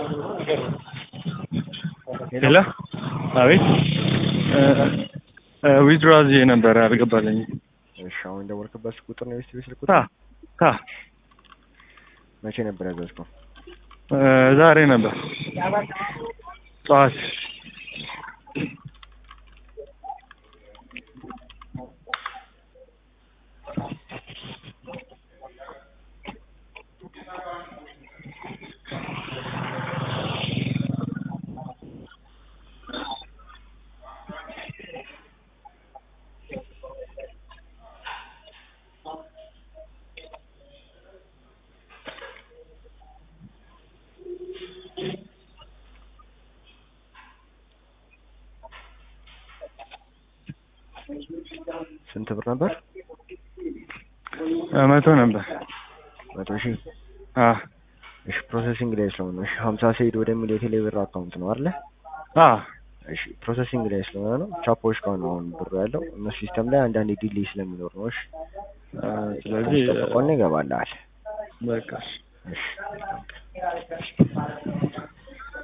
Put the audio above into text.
ሄሎ አቤት ዊዝድሮ አዝዬ ነበረ አልገባልኝም። እሺ አሁን የደወልክበት ስልክ ቁጥር ነው የቤት ስልክ ታ ቁጥር? ታ መቼ ነበር ያዘዝከው? ዛሬ ነበር ጠዋት። ስንት ብር ነበር? መቶ ነበር። መቶ ሺህ አ እሺ ፕሮሰሲንግ ላይ ስለሆነ እሺ ሀምሳ ሲሄድ ወደሚል የቴሌ ብር አካውንት ነው አይደለ? አ እሺ ፕሮሰሲንግ ላይ ስለሆነ ነው ቻፖች ጋር ነው አሁን ብሩ ያለው እነሱ ሲስተም ላይ አንዳንዴ ዲሌይ ስለሚኖር ነው። እሺ አ ስለዚህ ጠብቆን ይገባልሃል። በቃ እሺ መልካም ቀን።